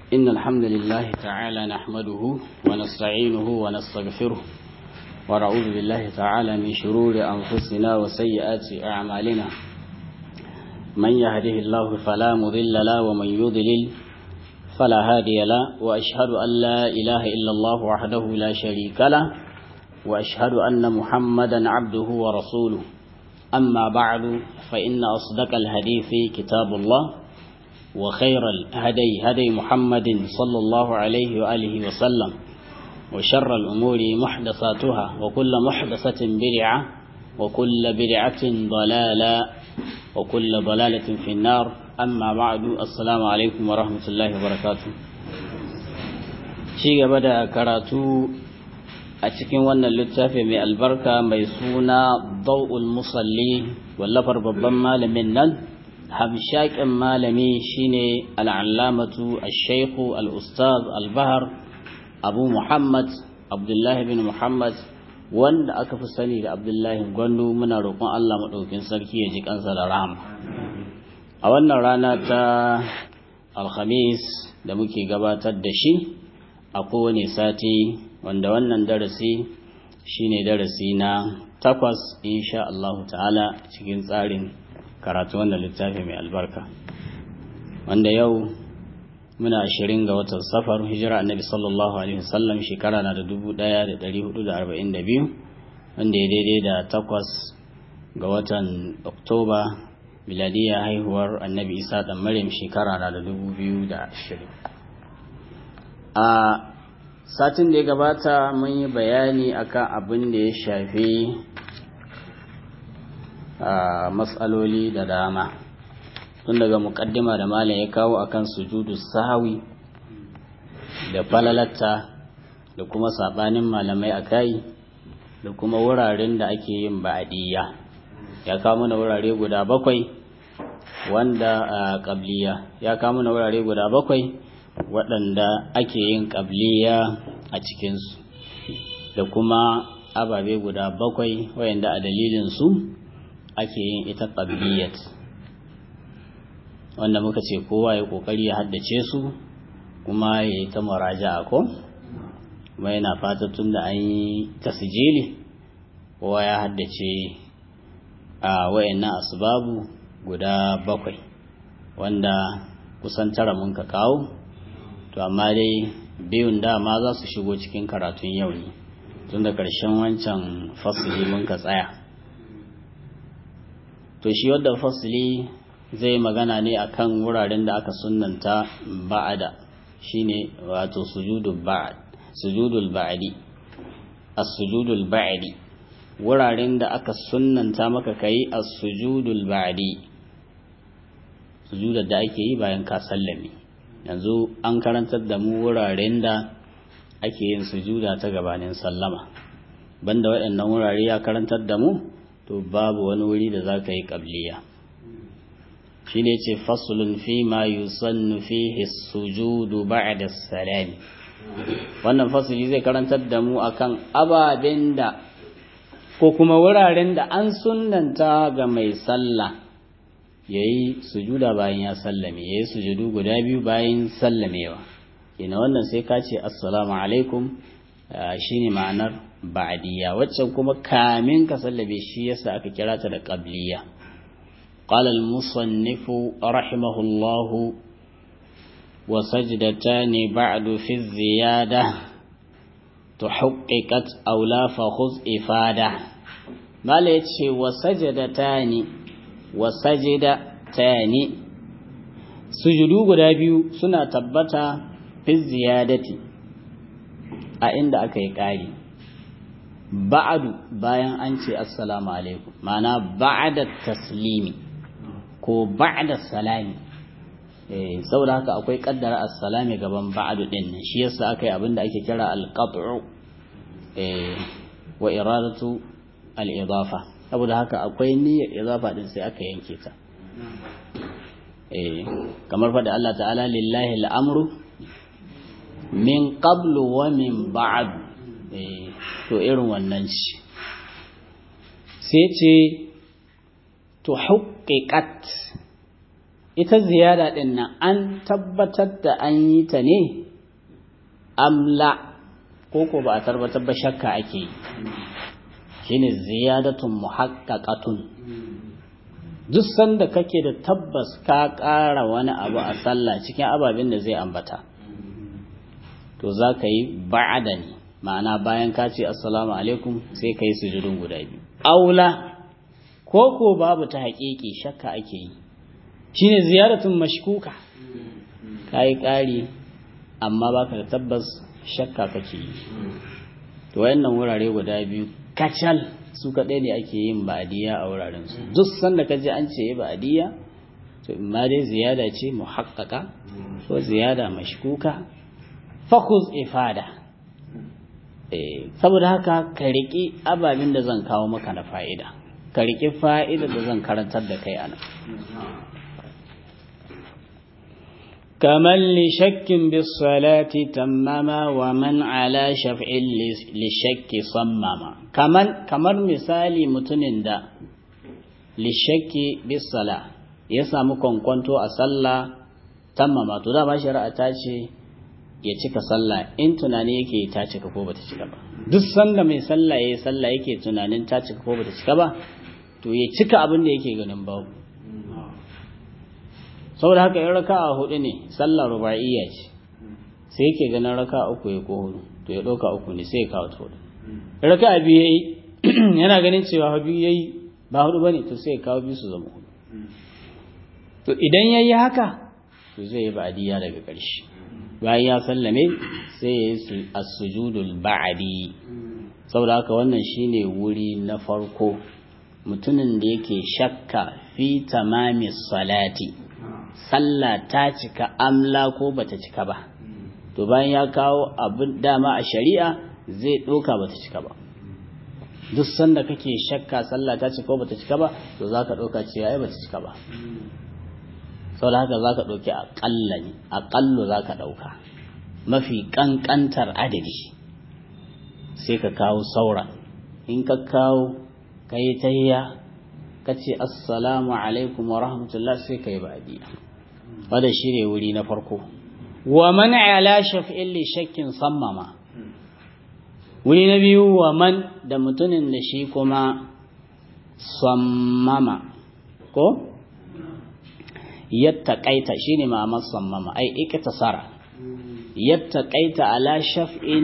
إن الحمد لله تعالى نحمده ونستعينه ونستغفره ونعوذ بالله تعالى من شرور أنفسنا وسيئات أعمالنا من يهده الله فلا مضل له ومن يضلل فلا هادي له وأشهد أن لا إله إلا الله وحده لا شريك له وأشهد أن محمدا عبده ورسوله أما بعد فإن أصدق الحديث كتاب الله وخير الهدي هدي محمد صلى الله عليه وآله وسلم وشر الأمور محدثاتها وكل محدثة بدعة وكل بدعة ضلالة وكل ضلالة في النار أما بعد السلام عليكم ورحمة الله وبركاته شيء بدأ كراتو أتكين وانا اللتافة من البركة ميسونا ضوء المصلي واللفر ببما لمنن hamshakin malami shine al'allamatu al-shaikhu al-ustaz al-bahar abu muhammad abdullahi bin muhammad wanda aka fi sani da abdullahi gwandu muna roƙon allah maɗaukin sarki ya ji kansa da rahama a wannan rana ta alhamis da muke gabatar da shi a kowane sati wanda wannan darasi shine darasi na takwas insha allahu ta'ala cikin tsarin karatu wannan littafi mai albarka wanda yau muna ashirin ga watan safar hijira annabi sallallahu alaihi wasallam shekara na da dubu daya da dari hudu da arba'in da biyu wanda ya daidai da takwas ga watan oktoba miladiya haihuwar annabi isa dan maryam shekara na da dubu biyu da ashirin a satin da ya gabata mun yi bayani akan abin da ya shafi matsaloli da dama tun daga mukaddima da malam ya kawo akan sujudu sahawi da falalatta da kuma sabanin malamai a kai da kuma wuraren da ake yin ba'adiyya ya kawo mana wurare guda bakwai wanda a qabliya ya kawo mana wurare guda bakwai waɗanda ake yin qabliya a cikinsu da kuma ababe guda bakwai wayanda a dalilin su ake yin ita ƙabiyyat wanda muka ce kowa ya ƙoƙari ya haddace su kuma ya yi ta muraja'a ko kuma yana fata tun da an yi tasijili kowa ya haddace a wayannan asbabu guda bakwai wanda kusan tara mun ka kawo to amma dai biyun dama za su shigo cikin karatun yau ne tun da ƙarshen wancan fasili mun ka tsaya to shi wadda fasili zai magana ne akan wuraren da aka sunnanta ba'ada shine wato sujudul ba'd sujudul ba'di as-sujudul ba'di wuraren da aka sunnanta maka kai as-sujudul ba'di sujudar da ake yi bayan ka sallame yanzu an karantar da mu wuraren da ake yin sujuda ta gabanin sallama banda waɗannan wurare ya karantar da mu to babu wani wuri da za ka yi ƙabliya shi ne ce fasulun fi ma yusannu fihi sujudu ba'da salami wannan fasuli zai karantar da mu akan ababen da ko kuma wuraren da an sunnanta ga mai sallah ya yi sujuda bayan ya sallame ya yi sujudu guda biyu bayan sallamewa ina wannan sai ka ce assalamu alaikum shine ma'anar ba'diyya waccan kuma kamin ka sallabe shi yasa aka kira ta da qabliya qala al-musannif rahimahullah wa sajdatan ba'du fi ziyada tuhaqqiqat aw la fa khuz ifada mala yace wa sajdatani wa sajdatani sujudu guda biyu suna tabbata fi ziyadati a inda aka yi ƙari ba'adu bayan an ce assalamu alaikum ma'ana ba'da taslimi ko ba'da salami eh saboda haka akwai kaddara assalami gaban ba'adu din nan shi yasa aka yi abinda ake kira al-qat'u eh wa iradatu al-idafa saboda haka akwai niyyar idafa din sai aka yanke ta eh kamar fa da Allah ta'ala lillahi al-amru min qablu wa min ba'du to irin wannan ce sai ce to haƙiƙat ita ziyada din nan an tabbatar da an yi ta ne amla ko ko ba a tabbatar ba shakka ake yi shine ziyadatun muhaqqaqatun duk sanda kake da tabbas ka ƙara wani abu a sallah cikin ababen da zai ambata to za ka yi ba'ada ne ma'ana bayan ka ce assalamu alaikum sai ka yi sujudun guda biyu aula ko ko babu ta haƙiƙi shakka ake yi shine ziyaratun mashkuka ka yi ƙari amma baka da tabbas shakka kake yi to wayannan wurare guda biyu kacal su kaɗai ne ake yin ba'adiyya a wuraren su duk sanda ka ji an ce ba'adiyya to imma dai ziyada ce muhaqqaqa ko ziyada mashkuka fakuz ifada eh saboda haka ka riki ababen da zan kawo maka na fa'ida ka riki fa'ida da zan karantar da kai ana كمن لشك بالصلاة تمما ومن على شفع للشك صمما كمن كمر مثالي متنين دا للشك بالصلاة يسامو كونكونتو أصلى تمما to da ba shari'a ta ce ya cika sallah in tunani yake ta cika ko bata cika ba duk sanda mai sallah yayi sallah yake tunanin ta cika ko bata cika ba to ya cika abin da yake ganin babu saboda haka in raka'a hudu ne sallah ruba'iyya ce sai yake ganin raka'a uku ya ko hudu to ya dauka uku ne sai ya kawo ta hudu raka'a biyu yayi yana ganin cewa biyu yayi ba hudu bane to sai ya kawo biyu su zama hudu to idan yayi haka to zai yi ba'diyya daga ƙarshe bayan ya sallame sai ya yi as-sujudul ba'di saboda haka wannan shine wuri na farko mutumin da yake shakka fi tamami salati sallah ta cika amla ko bata cika ba to bayan ya kawo abin dama a shari'a zai ɗauka bata cika ba duk sanda kake shakka sallah ta cika ko bata cika ba to zaka ɗauka cewa ai bata cika ba saboda haka zaka ɗauki aƙalla ne aƙallo zaka ɗauka mafi ƙanƙantar adadi sai ka kawo saura in ka kawo ka yi tayya ka ce assalamu alaikum wa rahmatullah sai ka yi ba'adiyya wadda shi ne wuri na farko wa man ala shaf'in li shakkin sammama wuri na biyu wa man da mutumin da shi kuma sammama ko yattaqaita shine ma'amar sammama ai iktasara yattaqaita ala shaf'in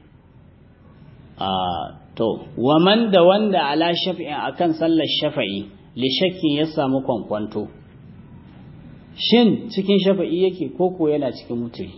a to wa man da wanda ala shaf'in akan sallar shafa'i li shakkin ya samu kwankwanto shin cikin shafa'i yake koko yana cikin mutuli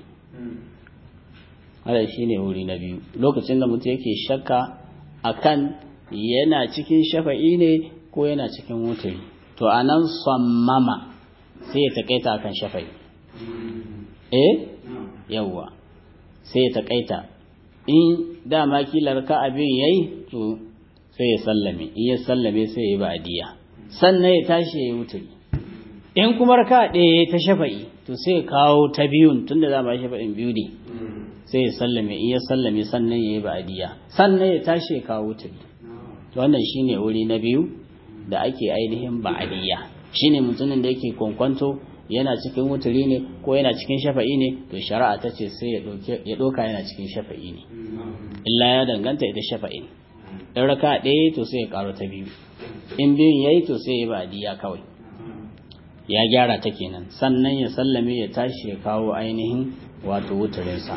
hada shi ne wuri na biyu lokacin da mutum yake shakka akan yana cikin shafa'i ne ko yana cikin mutuli to a nan sammama sai ya taƙaita akan shafa'i eh yawwa sai ya taƙaita in dama kilar ka abin yayi to sai ya sallame in ya sallame sai ya yi ba'diya sannan ya tashi ya yi wuturi in kuma raka ɗaya ta shafa'i to sai ya kawo ta biyun tunda za ba shafa'in biyu ne sai ya sallame in ya sallame sannan ya yi ba'diya sannan ya tashi ya kawo wuturi to wannan shine wuri na biyu da ake ainihin ba'diya shine mutumin da yake kwankwanto yana cikin wuturi ne ko yana cikin shafa'i ne to shari'a ta ce sai ya ɗauka yana cikin shafa'i ne illa ya danganta ita shafa'in in raka ɗaya to sai ya ƙaro ta biyu in biyun ya yi to sai ya ba diya kawai ya gyara ta kenan sannan ya sallame ya tashi ya kawo ainihin wato wuturinsa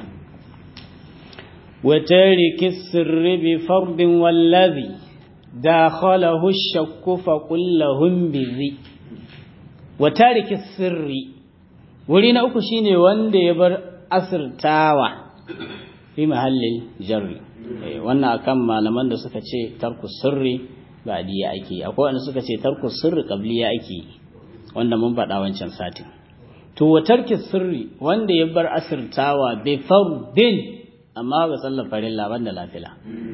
وتارك السر بفرض والذي داخله الشك فقل لهم بذي wa tariki sirri wuri na uku shine wanda ya bar asirtawa fi mahallin jarri wannan akan malaman da suka ce tarku sirri ba diya ake akwai wanda suka ce tarku sirri qabliya ake wanda mun faɗa wancan satin to wa tarki sirri wanda ya bar asirtawa bi fardin amma ga sallar farilla banda lafila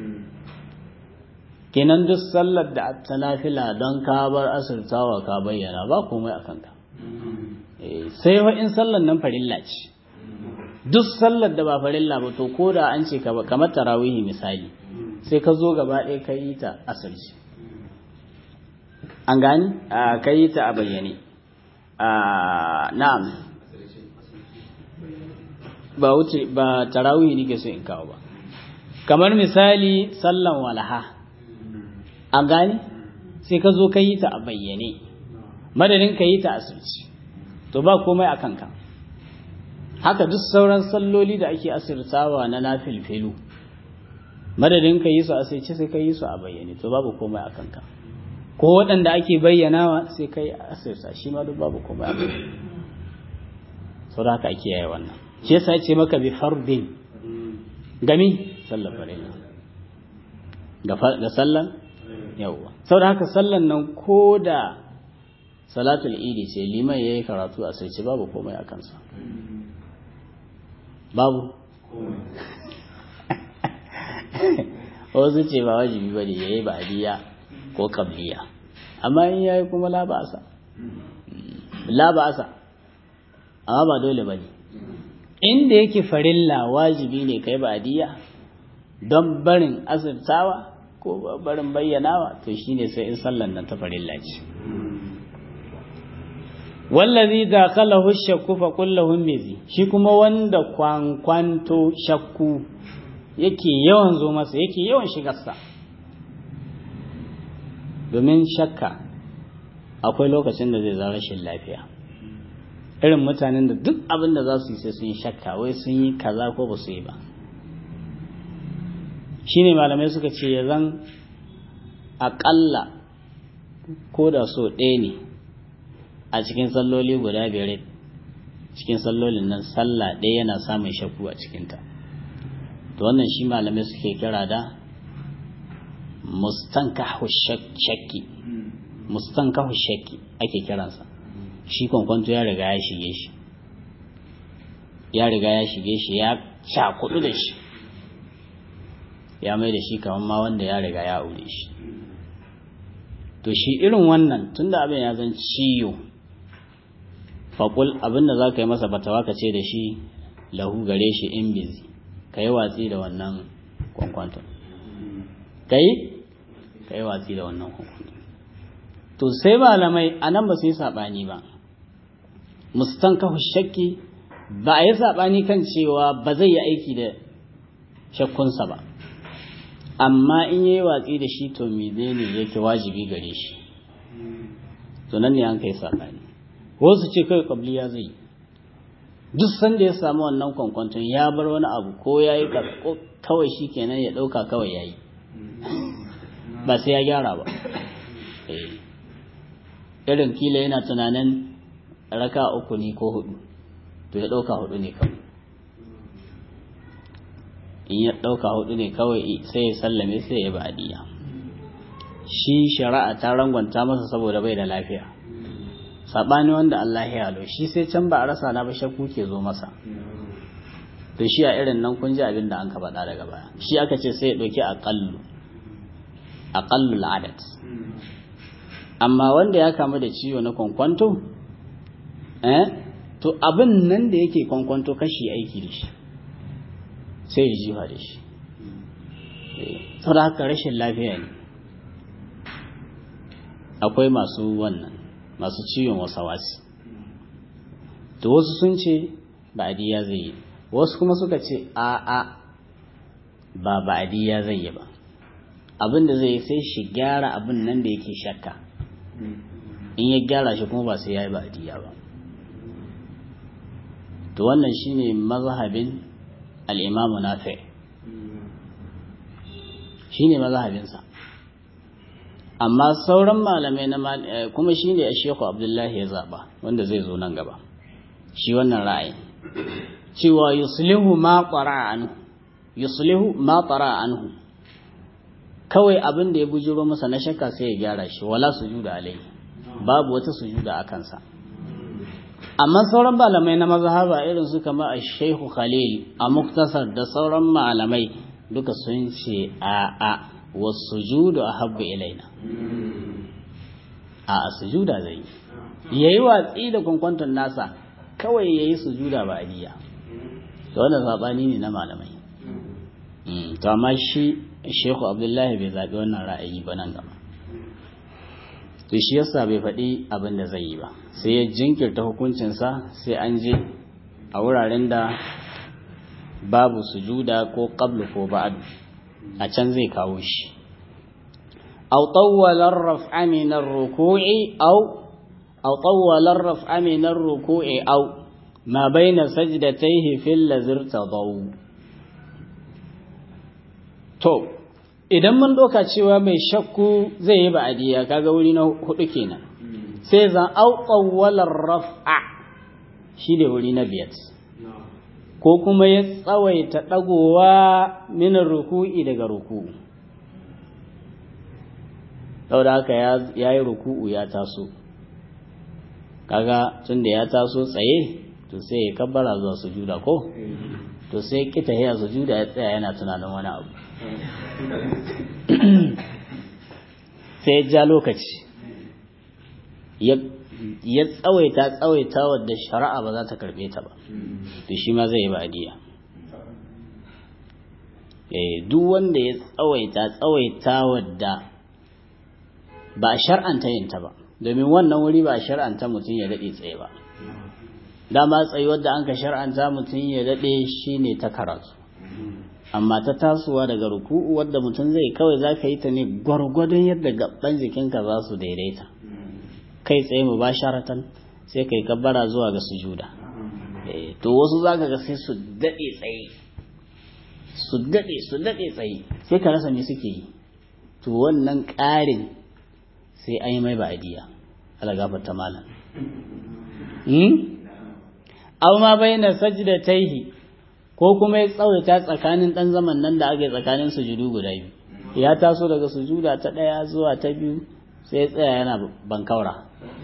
kenan duk sallar da ta nafila don ka bar asirtawa ka bayyana ba komai a kanka sai wa in sallar nan farilla ce duk sallar da ba farilla ba to ko da an ce ka ba kamar tarawihi misali sai ka zo gaba ɗaya ka yi ta asirci an gani a ka yi ta a bayyane na'am ba wuce ba tarawih nake so in kawo ba kamar misali sallan walaha an gani sai ka zo ka yi ta a bayyane madadin ka yi ta asirci to ba komai a kanka haka duk sauran salloli da ake asirtawa na nafilfilu madadin ka yi su asirci sai ka yi su a bayyane to babu komai a kanka ko waɗanda ake bayyanawa sai ka yi asirta shi ma duk babu komai a kanka sau da haka ake yaya wannan shi yasa ce maka bi fardin gami sallar farilla da sallan yawwa sau da haka sallan nan ko da salatul idi ce liman ya yi karatu a sai ce babu komai a kansa babu wasu ce ba wajibi ba ne ya yi ba'adiyya ko kabliya amma in ya yi kuma laba'asa laba'asa amma ba dole ba ne inda yake farilla wajibi ne kai ba'adiyya don barin asirtawa ko barin bayyanawa to shine sai in sallan nan ta farilla ce wallazi dakhalahu shakku fa kullahu mizi shi kuma wanda kwankwanto shakku yake yawan zo masa yake yawan shigarsa domin shakka akwai lokacin da zai zama rashin lafiya irin mutanen da duk abin da za su yi sai sun yi shakka wai sun yi kaza ko ba su yi ba shine malamai suka ce ya zan aƙalla ko da so ɗaya ne a cikin salloli guda biyar cikin sallolin nan sallah ɗaya yana samun shakku a cikinta to wannan shi malamai suke kira da mustankahu shakki mustankahu shakki ake kiransa shi kwankwanto ya riga ya shige shi ya riga ya shige shi ya cakudu da shi ya mai da shi kamar ma wanda ya riga ya aure shi to shi irin wannan tunda abin ya zan ciyo faƙul abin da za ka yi masa batawa ka ce da shi lahu gare shi in bizi ka yi watsi da wannan kwankwanton ka yi ka yi watsi da wannan kwankwanton to sai malamai a nan ba su yi saɓani ba mustan kahu shakki ba a yi saɓani kan cewa ba zai yi aiki da shakkunsa ba amma in yi watsi da shi to menene yake wajibi gare shi to nan ne an kai saɓani wasu ce kai kabliya zai yi duk sanda ya samu wannan kwankwanton ya bar wani abu ko ya yi kawai shi kenan ya ɗauka kawai ya yi ba sai ya gyara ba irin kila yana tunanin raka uku ne ko hudu to ya ɗauka hudu ne kawai in ya ɗauka hudu ne kawai sai ya sallame sai ya ba'adiyya shi shari'a ta rangwanta masa saboda bai da lafiya saɓani wanda Allah ya halo shi sai can ba a rasa na ba shakku ke zo masa to shi a irin nan kun ji abin da an ka faɗa daga baya shi aka ce sai ya ɗauki aƙallu aƙallu al'adat amma wanda ya kamu da ciwo na kwankwanto eh to abin nan da yake kwankwanto kashi aiki da shi sai ya jiwa da shi saboda haka rashin lafiya ne akwai masu wannan masu ciwon wasawasi to wasu sun ce ba'adiyya zai yi wasu kuma suka ce a a ba ba'adiyya zai yi ba abin da zai sai shi gyara abin nan da yake shakka in ya gyara shi kuma ba sai ya yi ba'adiyya ba to wannan shine mazhabin al'imamu nafi shine mazhabinsa amma sauran malamai na kuma shi ne a sheku abdullahi ya zaɓa wanda zai zo nan gaba shi wannan ra'ayi cewa yuslihu ma ƙwara anhu yuslihu ma ƙwara anhu kawai abin da ya bujuro masa na shakka sai ya gyara shi wala sujuda alai babu wata sujuda a kansa amma sauran malamai na mazhaba irin su kama a shehu khalil a muktasar da sauran malamai duka sun ce a a wasujudu ahabbu ilaina a sujuda zai yayi watsi da kwankwanton nasa kawai yayi sujuda ba aliya to wannan sabani ne na malamai to amma shi Sheikh Abdullahi bai zabi wannan ra'ayi ba nan gaba to shi yasa bai faɗi abin da zai yi ba sai ya jinkirta hukuncinsa sai an je a wuraren da babu sujuda ko qablu ko ba'd a can zai kawo shi aw tawwala ar-raf'a min ar-ruku'i aw aw tawwala ar-raf'a min ar-ruku'i aw ma bayna sajdatayhi fil lazir tadaw to idan mun doka cewa mai shakku zai yi ba'diya kaga wuri na hudu kenan sai zan aw tawwala ar-raf'a shi ne wuri na biyar ko kuma ya tsawaita ɗagowa minar ruku'i daga ruku'u da haka ya yi ruku'u ya taso kaga tun da ya taso tsaye to sai ya kabbara zuwa sujuda ko to sai kita ya sujuda ya tsaya yana tunanin wani abu sai ya ja lokaci ya tsawaita tsawaita wadda shari'a ba za ta karbe ta ba to shi ma zai yi ba'diya eh duk wanda ya tsawaita tsawaita wadda ba shar'anta yin ta ba domin wannan wuri ba shar'anta mutum ya dade tsaye ba dama tsayi wadda an ka shar'anta mutum ya dade shine ta karatu amma ta tasowa daga ruku'u wadda mutum zai kawai za ka yi ta ne gwargwadon yadda gaban jikinka za su daidaita kai tsaye mu basharatan sai kai kabbara zuwa ga sujuda to wasu zaka ga sai su dade tsaye su dade su dade tsaye sai ka rasa me suke yi to wannan ƙarin sai an yi mai ba'diya ala gafarta malam hmm aw ma baina sajdatayhi ko kuma ya tsawaita tsakanin dan zaman nan da ake tsakanin sujudu guda biyu ya taso daga sujuda ta daya zuwa ta biyu sai tsaya yana bankaura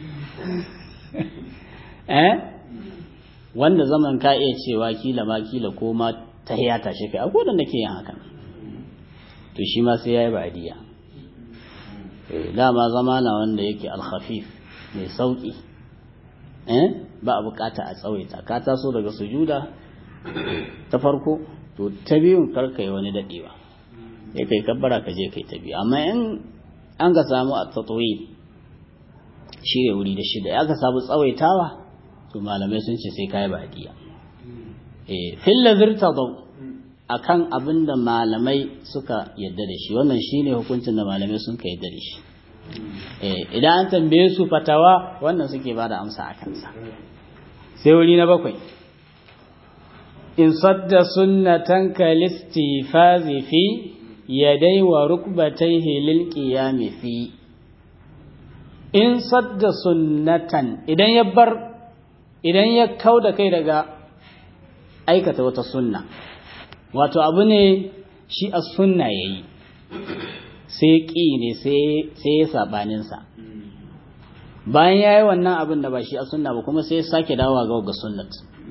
eh wanda zaman ka iya cewa kila ma kila ko ma ta ya tashi kai akwai wanda ke yin hakan to shi ma sai yayi ba'diya eh dama zama na wanda yake al-khafif mai sauki eh ba a bukata a tsawaita ka taso daga sujuda ta farko to ta biyun karka yi wani dadewa sai kai kabbara ka je kai ta biyu amma in an ga samu a tatwi shi ne wuri da shida ya ka samu tsawaitawa to malamai sun ce sai kai badiya eh fil ladhir tadaw akan abin da malamai suka yadda da shi wannan shine hukuncin da malamai sun ka yadda da shi eh idan an tambaye su fatawa wannan suke bada amsa a kansa sai wuri na bakwai in sadda sunnatan kalistifazi fi yadai wa rukbataihi lil qiyami fi in sadda sunnatan idan ya bar idan ya kauda kai daga aikata wata sunna wato abu ne shi a sunna yayi sai ƙi ne sai ya sabanin sa bayan yayi wannan abin da ba shi a sunna ba kuma sai ya sake dawowa ga ga sunnat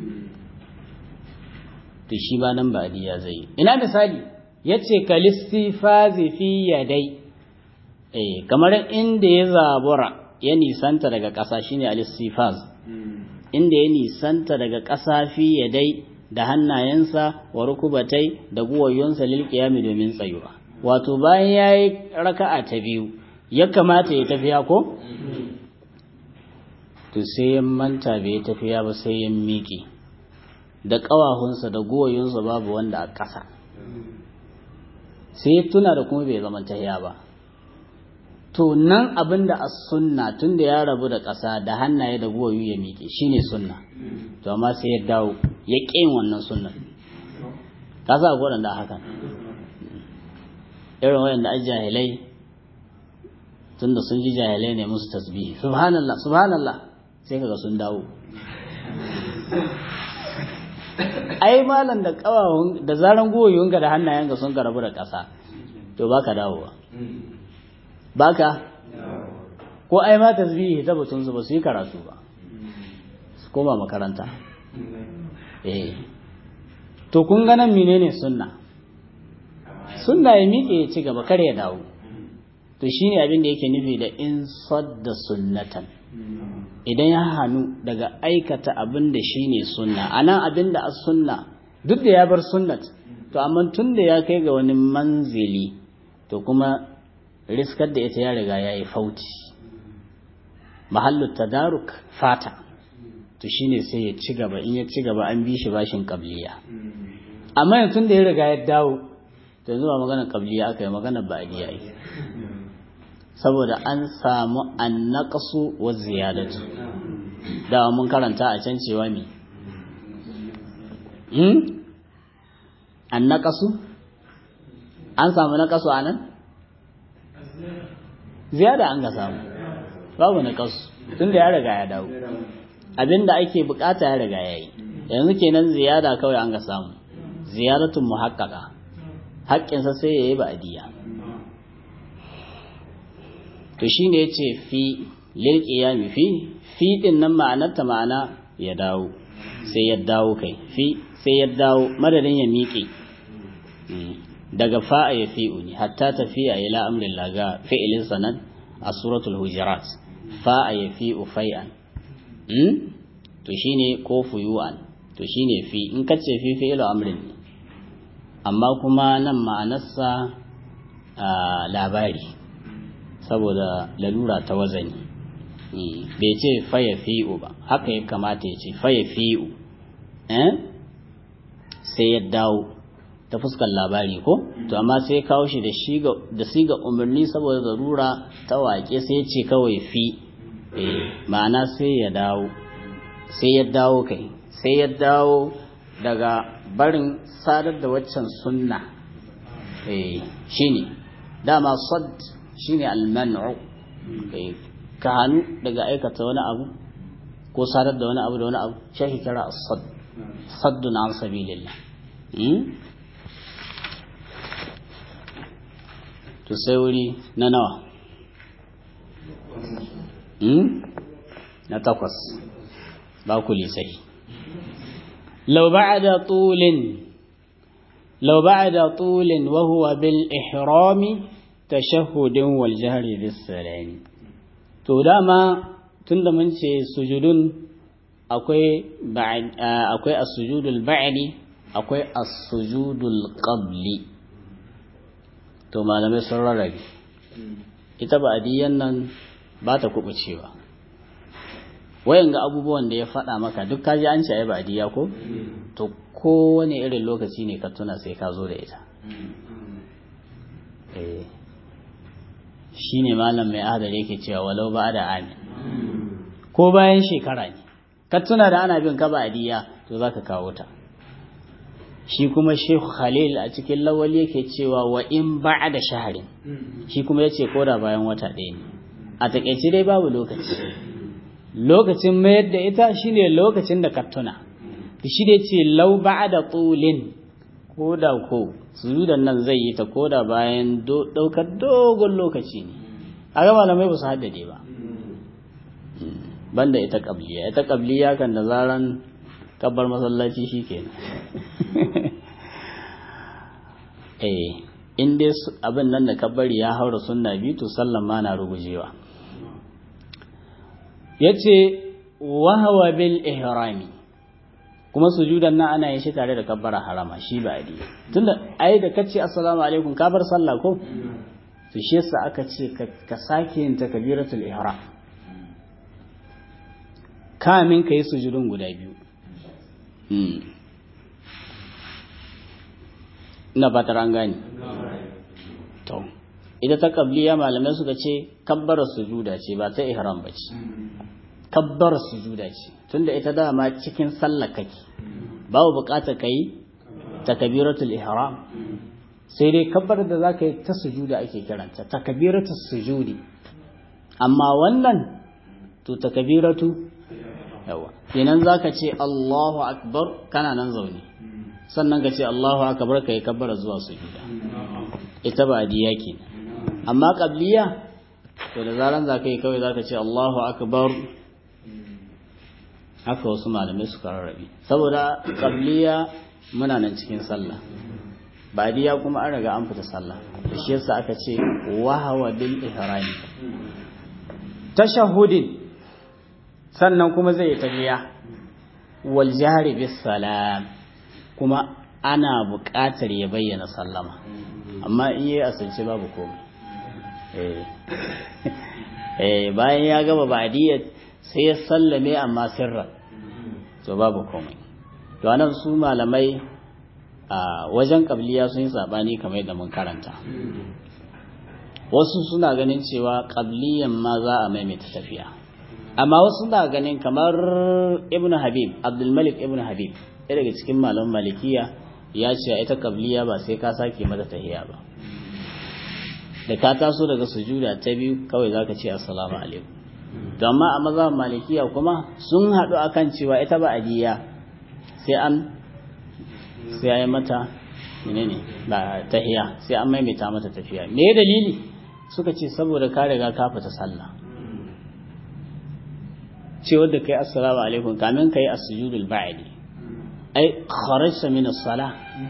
to shi ba nan ba ya zai ina misali yace kalistifazi fi yadai eh kamar inda ya zabura ya nisanta daga ƙasa shine alistifaz inda ya nisanta daga ƙasa fi yadai da hannayensa wa rukubatai da guwayyonsa lil qiyami domin tsayuwa wato bayan yayi raka'a ta biyu ya kamata ya tafiya ko to sai ya manta bai tafiya ba sai ya miƙe da ƙawahunsa da guwayyonsa babu wanda a ƙasa sai ya tuna da kuma bai zama tahiya ba to nan abin da a sunna tun da ya rabu da ƙasa da hannaye da guwayu ya miƙe shine sunna to amma sai ya dawo ya ƙin wannan sunnan ka sa gwadan da hakan irin wayanda a jahilai tun da sun ji jahilai ne musu tasbihi subhanallah subhanallah sai kaga sun dawo ai malam da kawawun da zaran goyoyinka da hannayenka sun karabu da ƙasa to baka dawowa baka ko ai ma tasbihi ta batun su ba su yi karatu ba su koma makaranta eh to kun ga nan menene sunna sunna ya miƙe ya ci gaba kar ya dawo to shine abin da yake nufi da in sadda sunnatan idan ya hannu daga aikata abin da shi ne sunna a nan abin da a sunna duk da ya bar sunnat to amma tun da ya kai ga wani manzili to kuma riskar da ita ya riga ya yi fauci mahallu tadaruk fata to shine sai ya ci gaba in ya ci gaba an bi shi bashin qabliya amma yanzu da ya riga ya dawo to yanzu ba magana qabliya aka yi magana ba'diya yi saboda an samu annaqsu wa ziyadatu da mun karanta a can cewa mi hmm annaqsu an samu naqasu anan ziyada an ga samu babu naqasu tunda ya riga ya dawo abinda ake bukata ya riga yayi yanzu kenan ziyada kawai an ga samu ziyaratun muhaqqaqa haƙƙinsa sai yayi ba'diya to shine yace fi lil qiyami fi fi din nan ma'anarta ma'ana ya dawo sai ya dawo kai fi sai ya dawo madadin ya miƙe daga fa'a ya fi'u ne hatta tafiya ila amrin laga fi'ilin sanan a suratul hujurat fa'a ya fi'u fai'an to shine ko fuyu'an to shine fi in kace fi fi'ilu amrin ne amma kuma nan ma'anarsa labari saboda lalura ta wazani bai ce faya fi'u ba haka ya kamata ya ce faya fi'u sai ya dawo ta fuskar labari ko to amma sai kawo shi da siga umarni saboda zarura ta wake sai ce kawai fi ma'ana sai ya dawo sai ya dawo kai sai ya dawo daga barin sadar da waccan sunna shine dama sad shine almanu ka hannu daga aikata wani abu ko sadar da wani abu da wani abu shi kira as-sad saddun an sabilillah to sai wuri na nawa na takwas ba ku lisai لو بعد طول لو بعد طول وهو بالإحرام تشهد والجهر بالسلام to dama tunda mun ce sujudun akwai akwai as-sujudul ba'di akwai as-sujudul qabli to malamai sun rarrabe ita ba'diyan nan ba ta kubucewa wayan ga abubuwan da ya faɗa maka duk kaji an ce ai ba'diya ko to kowane irin lokaci ne ka tuna sai ka zo da ita eh shi ne malam mai adar yake cewa walau ba da amin ko bayan shekara ne ka tuna da ana bin ka ba'diya to zaka kawo ta shi kuma Sheikh Khalil a cikin lawal yake cewa wa in ba'da shahrin shi kuma yace ko da bayan wata ɗaya ne a takeice dai babu lokaci lokacin mayar da ita shine lokacin da ka tuna shi da ce lau ba'da tulin ko da ko sujudan nan zai yi ta ko da bayan daukar dogon lokaci ne a ga malamai ba su haddade ba banda ita kabliya ita kabliya kan da zaran kabbar masallaci shikenan eh in dai abin nan da kabbari ya haura sunna biyu to sallan ma na rugujewa yace wahawa bil ihrami kuma sujudan nan ana yin shi tare da kabbara harama shi ba adi tunda ai da kace assalamu alaikum ka bar sallah ko to shi yasa aka ce ka sake yin takbiratul ihram kamin kai sujudun guda biyu ina fatar an gane to ita ta kabliya malamai suka ce kabbara sujuda ce ba ta ihram ba ce kabbara sujuda ce tunda ita dama cikin sallah kake babu bukatar kai takbiratul ihram sai dai kabbar da zaka yi ta sujuda ake kiranta takbiratul sujudi amma wannan to takbiratu yawa kenan zaka ce Allahu akbar kana nan zaune sannan ka ce Allahu akbar kai kabbara zuwa sujuda ita ba diya kenan amma qabliya to da zaran zaka yi kawai zaka ce Allahu akbar haka wasu malamai suka rarrabe saboda qabliya muna nan cikin sallah badiya kuma an riga an fita sallah da shi yasa aka ce wahawa bil ihrami tashahhudin sannan kuma zai yi tahiya wal jahri bis salam kuma ana buƙatar ya bayyana sallama amma in yi asirce babu komai eh bayan ya gaba ba'diyya sai ya sallame amma sirran to babu komai to anan su malamai a wajen kabliya sun yi sabani kamar yadda mun karanta wasu suna ganin cewa kabliyan ma za a maimaita tafiya amma wasu suna ganin kamar ibn habib abdulmalik ibn habib ɗaya daga cikin malaman malikiya ya ce ita kabliya ba sai ka sake mata tahiya ba da ka taso daga sujuda ta biyu kawai zaka ce assalamu alaikum to amma a mazhabin malikiya kuma sun haɗu akan cewa ita ba adiya sai an sai ya yi mata menene ba tahiya sai an maimaita mata tafiya me dalili suka ce saboda ka riga ka fita sallah ce wanda kai assalamu alaikum kamin kai as-sujudul ba'di ai kharajta min as-salah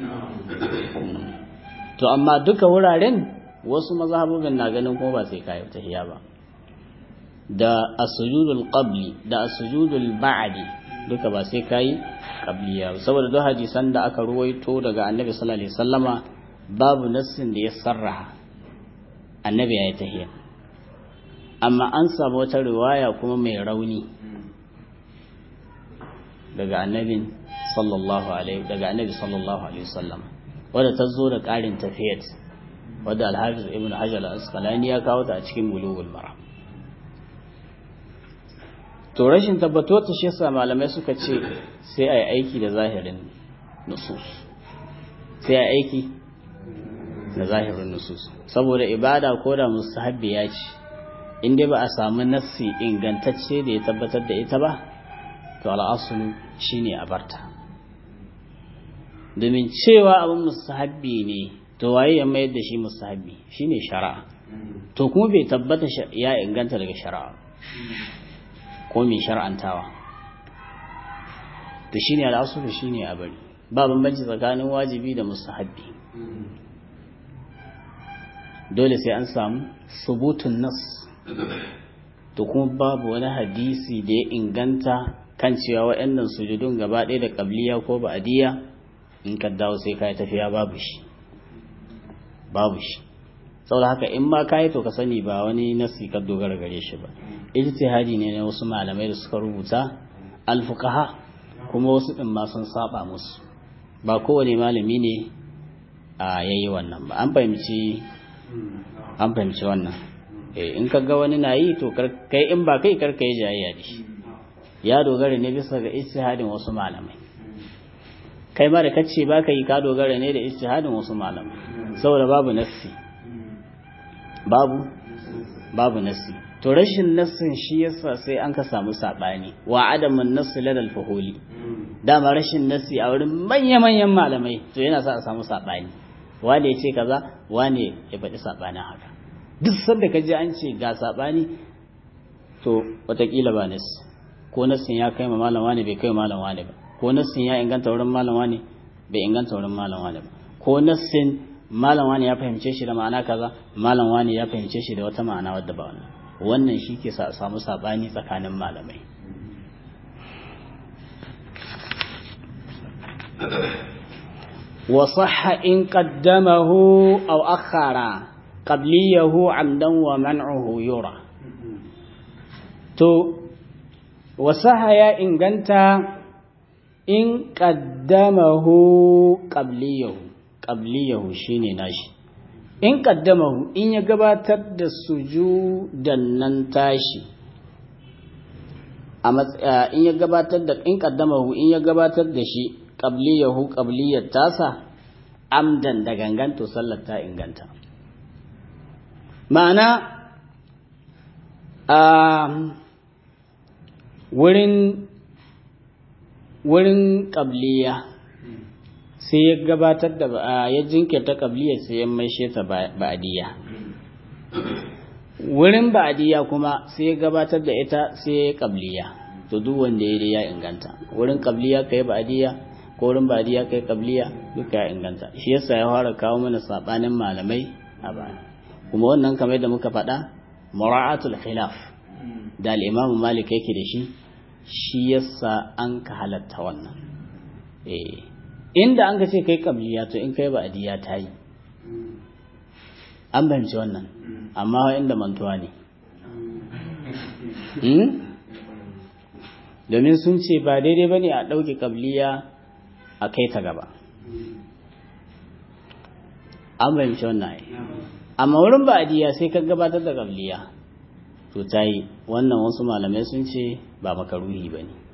to amma duka wuraren wasu mazhabobin na ganin ko ba sai kai tahiya ba da as-sujudul qabli da as-sujudul ba'di duka ba sai kai qabliya saboda duk hadisan da aka ruwaito daga annabi sallallahu alaihi wasallama babu nassin da ya sarraha annabi ya yi tahiya amma an samu wata riwaya kuma mai rauni daga annabin sallallahu alaihi daga annabi sallallahu alaihi wasallam wadda ta zo da ƙarin tafiyat wadda alhafiz ibn hajar al-asqalani ya kawo ta a cikin bulugul maram to rashin tabbato ta shi yasa malamai suka ce sai a yi aiki da zahirin nusus sai a yi aiki da zahirin nusus saboda ibada ko da mustahabbi ya ce in dai ba a samu nassi ingantacce da ya tabbatar da ita ba to al'asulu shine a barta domin cewa abin mustahabbi ne to waye ya mayar da shi mustahabbi shine shari'a to kuma bai tabbata ya inganta daga shari'a ko mai shar'antawa to shine al'asulu shine a bari ba bambanci tsakanin wajibi da mustahabbi dole sai an samu subutun nas to kuma babu wani hadisi da ya inganta kan cewa waɗannan sujudun gaba ɗaya da ƙabliya ko ba'adiyya in ka dawo sai ka yi tafiya babu shi babu shi saboda haka in ma ka yi to ka sani ba wani nasi ka dogara gare shi ba ijtihadi ne na wasu malamai da suka rubuta alfuqaha kuma wasu din ma sun saba musu ba kowane malami ne a yayi wannan ba an fahimci an fahimci wannan eh in ka ga wani na yi to kai in ba kai karka yi jayayya da shi ya dogara ne bisa ga ijtihadin wasu malamai kai ma da kace ba ka yi ka dogara ne da ijtihadin wasu malamai saboda babu nassi babu babu nassi to rashin nassin shi yasa sai an ka samu sabani wa adamun nassi ladal fuhuli dama rashin nassi a wurin manya manyan malamai to yana sa a samu sabani wane ya ce kaza wane ya faɗi sabanin haka duk sanda ka ji an ce ga sabani to watakila ba nassi ko nassin ya kai ma malam wane bai kai malam wane ba ko nassin ya inganta wurin malam wane bai inganta wurin malam wane ba ko nassin malam wane ya fahimce shi da ma'ana kaza malam wane ya fahimce shi da wata ma'ana wadda ba wannan wannan shi ke samu sabani tsakanin malamai وصح إن قدمه أو أخر قبليه عمدا ومنعه يرى تو وصح يا إن قنت إن قدمه قبليه قبليه شيني ناشي in kaddamahu in ya gabatar da sujudan nan tashi a in ya gabatar da in kaddamahu in ya gabatar da shi qabliyahu qabliyat tasa amdan da gangan to sallar ta inganta ma'ana a wurin wurin qabliya sai ya gabatar da ya jinkirta qabliyar sai ya maishe ta ba'diya wurin ba'diya kuma sai ya gabatar da ita sai ya qabliya to duk wanda ya ya inganta wurin qabliya kai ba'diya ko wurin ba'diya kai qabliya duka ya inganta shi yasa ya fara kawo mana sabanin malamai a baya kuma wannan kamar da muka faɗa mura'atul khilaf da al-Imam Malik yake da shi shi yasa an ka halatta wannan eh inda an ka ce kai qabliya to in kai ba'diya ta yi an fahimci wannan amma inda mantuwa ne domin sun ce ba daidai ba ne a ɗauke ƙabliya a kai ta gaba an fahimci wannan ai amma wurin ba'adiyya sai ka gabatar da ƙabliya to ta yi wannan wasu malamai sun ce ba makaruhi ba ne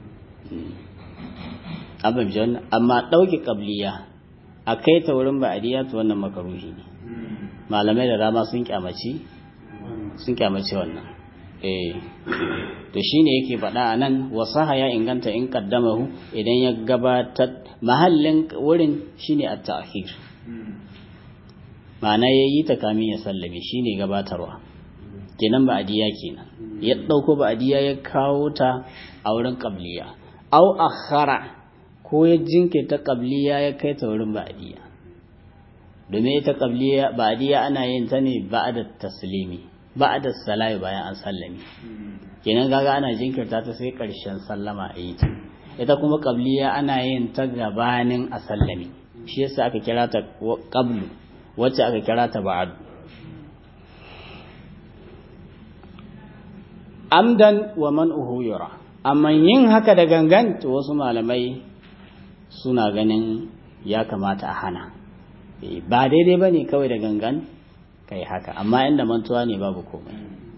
an fahimci wannan amma ɗauke ƙabliya a kai ta wurin ba'adiyya to wannan makaruhi ne malamai da dama sun kyamaci sun kyamaci wannan eh to shine yake faɗa a nan wasaha ya inganta in kaddamahu idan ya gabatar mahallin wurin shine at-ta'khir ma'ana yayi ta kamin ya sallame shine gabatarwa kenan ba adiya kenan ya dauko ba adiya ya kawo ta a wurin qabliya aw akhara ko ya jinkirta qabliya ya kai ta wurin ba adiya domin ita qabliya ba adiya ana yin ta ne ba'da taslimi ba'da salai bayan an sallame kenan gaga ana jinkirta ta sai karshen sallama a yi ta ita kuma qabliya ana yin ta gabanin a sallame shi yasa aka kira ta qablu wacce aka kira ta ba'ad amdan wa man yura amma yin haka da gangan to wasu malamai suna ganin ya kamata a hana ba daidai ba ne kawai da gangan kai haka amma inda mantuwa ne babu komai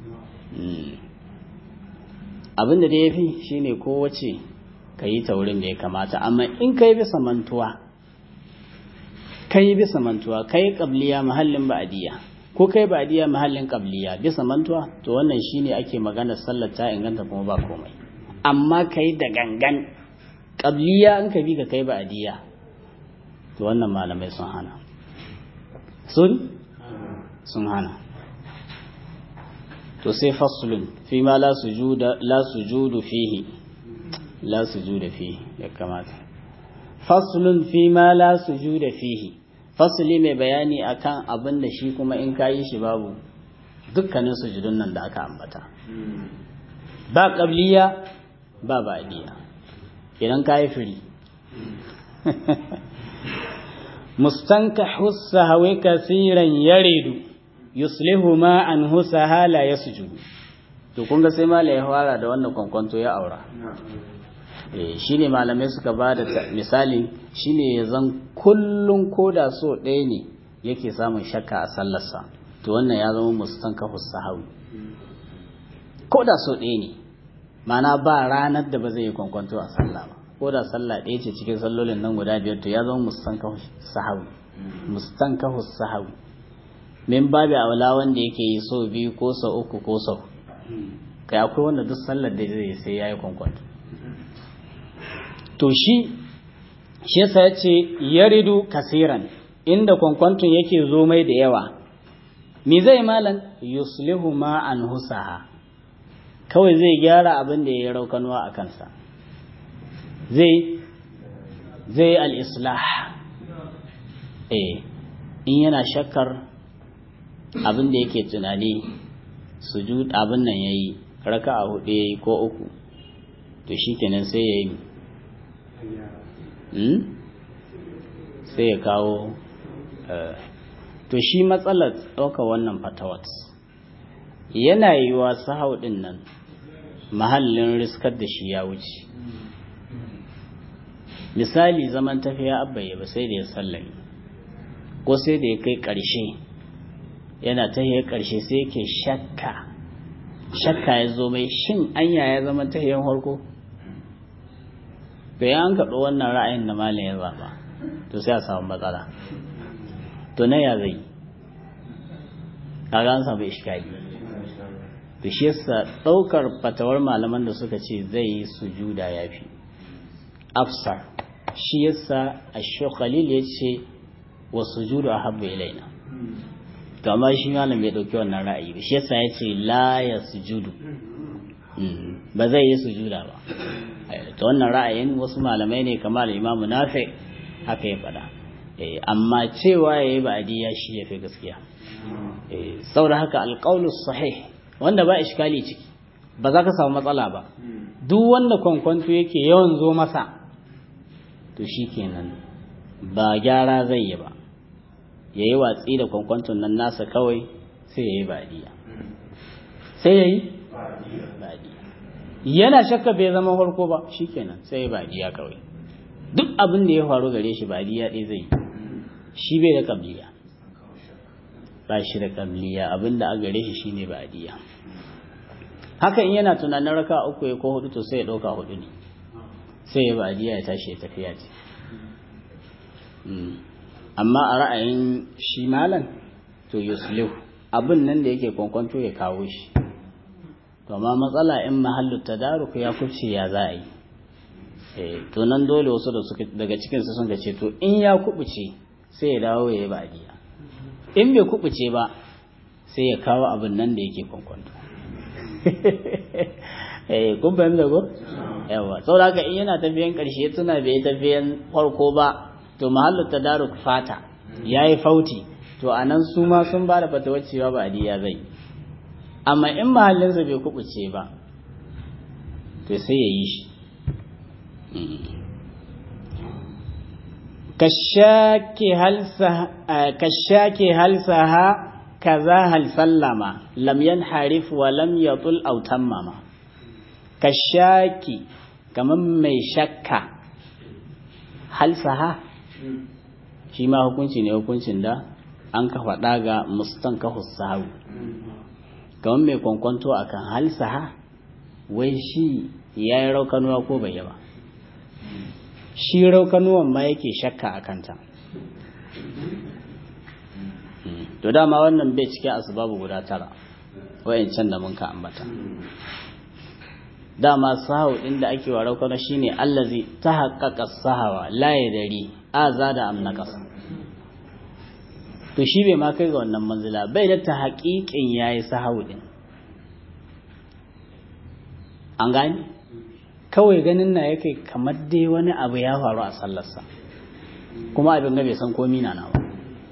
abin da ya fi shi ne kowace ka yi ta wurin da ya kamata amma in ka yi bisa mantuwa ka yi bisa mantuwa ka yi ƙabliya mahallin ba'adiyya ko kai ba'adiyya mahallin ƙabliya bisa mantuwa to wannan shi ne ake magana sallar ta inganta kuma ba komai amma ka yi da gangan ƙabliya in ka bi ka kai ba'adiyya to wannan malamai sun hana sun sun hana to sai faslun fi ma la sujuda la sujudu fihi la sujuda fihi ya kamata faslun fi ma la sujuda fihi fasli mai bayani akan abin da shi kuma in kayi shi babu dukkanin sujudun nan da aka ambata ba qabliya ba ba'diya idan kayi firi mustankahu sahwi kasiran yaridu yuslihu ma an husaha la yasjudu to kun ga sai malai ya fara da wannan kwankwanto ya aura eh shine malamai suka bada misali shine ya zan kullun koda so ɗaya ne yake samun shakka a sallarsa to wannan ya zama mustankahu sahawi koda so ɗaya ne mana ba ranar da ba zai yi kwankwanto a sallah ba ko da sallah ɗaya ce cikin sallolin nan guda biyar to ya zama mustankahu sahawi mustankahu sahawi min babu aula wanda yake yi so biyu ko sau uku ko sau kai akwai wanda duk sallar da zai sai yayi kwankwanto to shi shi yasa yace yaridu kasiran inda kwankwanton yake zo mai da yawa me zai malan yuslihu ma an husaha kawai zai gyara abin da ya raukanuwa a kansa zai zai al-islah eh in yana shakkar abin da yake tunani sujud abin nan yayi raka'a hudu yayi ko uku to shikenan sai yayi hmm? sai ya kawo to shi matsalar ɗauka wannan fatawat yana yiwa sahau ɗin nan mahallin riskar da shi ya wuce misali zaman tafiya abbaye ba sai da ya sallami ko sai da ya kai ƙarshe yana tahiyar ƙarshe sai yake shakka shakka ya zo mai shin anya ya zama tahiyar farko to ya an kaɗo wannan ra'ayin da malin ya zaɓa to sai a samu matsala to na ya zai kaga an samu iskali to shi yasa ɗaukar fatawar malaman da suka ce zai yi sujuda ya fi afsar shi yasa a khalil ya ce wa sujudu a habba ilaina to amma shi malam bai ɗauki wannan ra'ayi ba shi yasa ya ce la ya sujudu ba zai yi sujuda ba to wannan ra'ayin wasu malamai ne kamar imamu nafi haka ya faɗa amma cewa ya yi ba'adiyya shi ya fi gaskiya saboda haka alƙaulus sahih wanda ba iskali ciki ba za ka samu matsala ba duk wanda kwankwanto yake yawan zo masa to shi kenan ba gyara zai yi ba ya yi watsi da kwankwanton nan nasa kawai sai ya yi ba'adiyya sai ya yi yana shakka bai zama farko ba shikenan sai badiya kawai duk abin da ya faru gare shi badiya ɗaya zai shi bai da kabliya ba shi da kabliya abin da a gare shi shine badiya haka in yana tunanin raka uku ya ko hudu to sai ya ɗauka hudu ne sai ya badiya ya tashi ya tafiya ce amma a ra'ayin shi malam to yuslihu abin nan da yake kwankwanto ya kawo shi to amma matsala in mahallu tadaruk ya kubce ya za a yi to nan dole wasu da suka daga cikin su sun ga ce to in ya kubuce sai ya dawo ya yi badiya in bai kubuce ba sai ya kawo abin nan da yake kwankwanto eh kun fahimta ko yawa saboda haka in yana tafiyan karshe tuna bai tafiyan farko ba to mahallu tadaruk fata yayi fauti to anan su ma sun ba da fatawar cewa badiya zai amma in mahallinsa bai kubuce ba to sai ya yi shi kashake halsaha kaza hal sallama lam yanharif wa lam yatul aw tammama kashaki kaman mai shakka halsaha shi ma hukunci ne hukuncin da an ka faɗa ga mustankahu sahawi kamar mai kwankwanto a kan halsaha wai shi ya yi raukanuwa ko bai yi ba shi raukanuwan ma yake shakka a kanta to dama wannan bai cike asbabu guda tara wayancan da mun ka ambata dama sahawu ɗin da ake wa raukana shine allazi ta haƙaƙa sahawa la ya dari aza da amna ƙasa to shi bai ma kai ga wannan manzila bai da ta haƙiƙin ya yi sahawu ɗin an gani kawai ganin na yake kamar dai wani abu ya faru a sallarsa kuma abin ga bai san komi na ba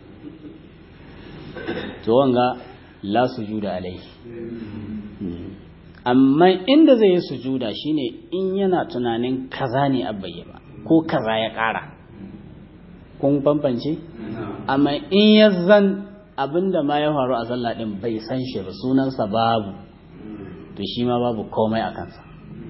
to wanga la sujuda alaihi amma inda zai yi sujuda shine in yana tunanin kaza ne abbaye ba ko kaza ya ƙara kun bambance amma in ya zan abinda ma ya faru a sallah din bai san shi ba sunansa babu to shi ma babu komai a kansa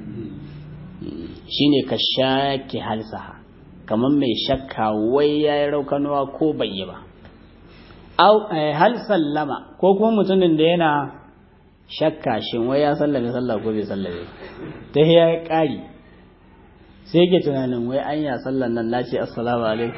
shine ka shaki halsaha kamar mai shakka wai ya yi raukanuwa ko bai yi ba hal sallama ko kuma mutumin da yana shakka shin wai ya sallame sallah ko bai sallame ta ya ƙari sai ke tunanin wai an ya sallan nan na ce assalamu alaikum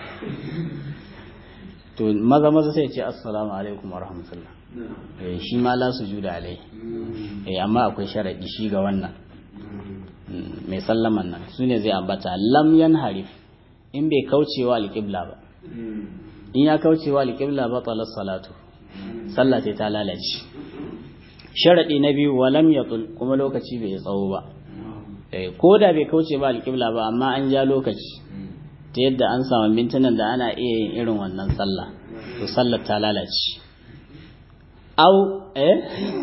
to maza maza sai ce assalamu alaikum wa rahmatullah shi ma la su juda alai amma akwai sharaɗi shi ga wannan mai sallaman nan su ne zai ambata lam yan harif in bai kaucewa alƙibla ba in ya kaucewa alƙibla ba talar salatu sallah ta lalace sharaɗi na biyu walam ya kuma lokaci bai tsawo ba ko da bai kauce ba alƙibla ba amma an ja lokaci ta yadda an samu mintunan da ana iya yin irin wannan sallah to sallar ta lalace au eh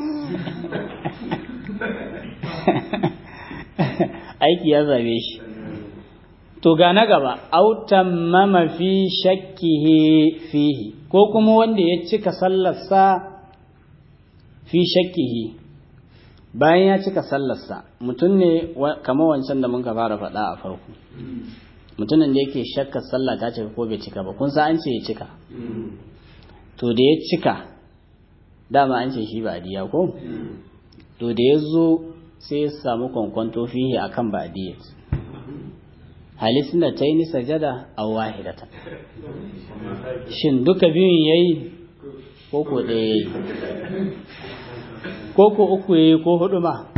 aiki ya zabe shi to ga na gaba au tammama fi shakkihi fihi ko kuma wanda ya cika sallarsa fi shakkihi bayan ya cika sallarsa mutum ne kamar wancan da muka fara faɗa a farko mutumin da yake shakkar sallah ta cika ko bai cika ba kun sa an ce ya cika to da ya cika dama an ce shi ba diya ko to da ya zo sai ya samu kwankwanto fihi akan ba diya halittun da ta yi ni sajada a wahidata shin duka biyun ya yi ko ko ɗaya ya yi ko ko uku ya yi ko hudu ma